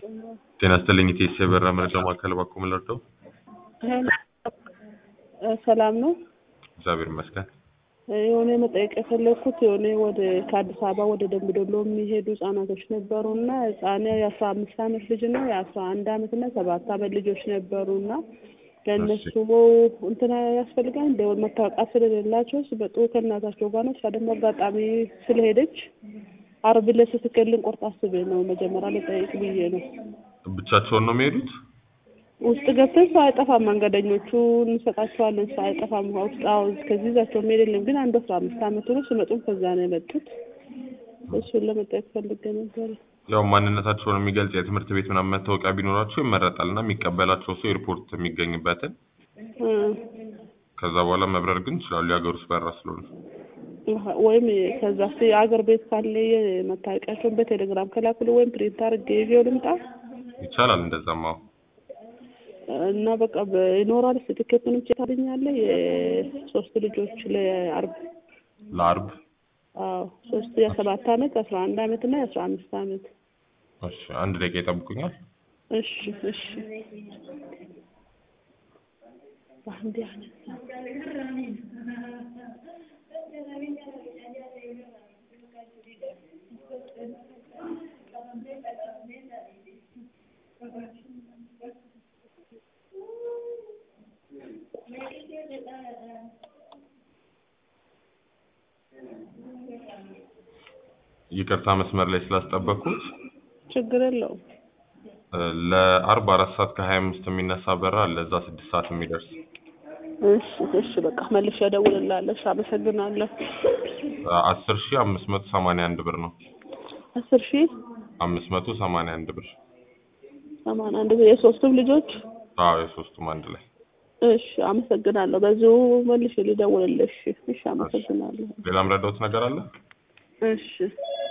ጤና ይስጥልኝ ኢቴስ የበራ መረጃ ማዕከል ባኮ ምለርደው ሰላም ነው። እግዚአብሔር ይመስገን። የሆነ መጠየቅ የፈለግኩት የሆነ ወደ ከአዲስ አበባ ወደ ደምቢ ዶሎ የሚሄዱ ህጻናቶች ነበሩ እና ህጻን የአስራ አምስት አመት ልጅ ነው የአስራ አንድ አመት እና ሰባት አመት ልጆች ነበሩ እና ለእነሱ እንትና ያስፈልጋል እንደ መታወቂያ ስለሌላቸው ሲመጡ ከእናታቸው ጋር ነው። እሷ ደግሞ አጋጣሚ ስለሄደች አርብ ዕለት ስትክል ልንቆርጥ አስቤ ነው መጀመሪያ ልጠይቅ ብዬ ነው። ብቻቸውን ነው የሚሄዱት? ውስጥ ገብተን ሰው አይጠፋም፣ መንገደኞቹ እንሰጣቸዋለን፣ ሰው አይጠፋም። ውስጥ አዎ፣ ከዚህ ይዛቸው መሄድ የለም። ግን አንዱ አስራ አምስት አመቱ ነው። ሲመጡም ከዛ ነው የመጡት። እሱን ለመጠየቅ ፈልጌ ነበረ። ያው ማንነታቸውን የሚገልጽ የትምህርት ቤት ምናምን መታወቂያ ቢኖራቸው ይመረጣል እና የሚቀበላቸው ሰው ኤርፖርት የሚገኝበትን ከዛ በኋላ መብረር ግን ይችላሉ። የሀገር ውስጥ በራ ስለሆነ ወይም ከዛ ስ የአገር ቤት ካለ መታወቂያቸውን በቴሌግራም ከላኩል ወይም ፕሪንት አድርጌ ይዤው ልምጣ ይቻላል። እንደዛማ እና በቃ ይኖራል። ትኬቱንም ቼክ ታገኛለህ። የሶስት ልጆች ለአርብ ለአርብ አዎ ሶስት የሰባት አመት አስራ አንድ አመት እና የአስራ አምስት አመት እሺ፣ አንድ ደቂቃ ይጠብቁኛል። እሺ እሺ አንድ ያነሳ ይቅርታ መስመር ላይ ስላስጠበቅኩት። ችግር የለውም። ለአርብ አራት ሰዓት ከሀያ አምስት የሚነሳ በራ አለ እዛ ስድስት ሰዓት የሚደርስ እሺ እሺ በቃ መልሼ እደውልልሃለሁ። እሺ አመሰግናለሁ። አስር ሺህ አምስት መቶ ሰማንያ አንድ ብር ነው። አስር ሺህ አምስት መቶ ሰማንያ አንድ ብር። ሰማንያ አንድ ብር የሶስቱም ልጆች አዎ የሶስቱም አንድ ላይ። እሺ አመሰግናለሁ። በዚሁ መልሼ ልደውልልህ። እሺ እሺ አመሰግናለሁ። ሌላ ምረዳውት ነገር አለ? እሺ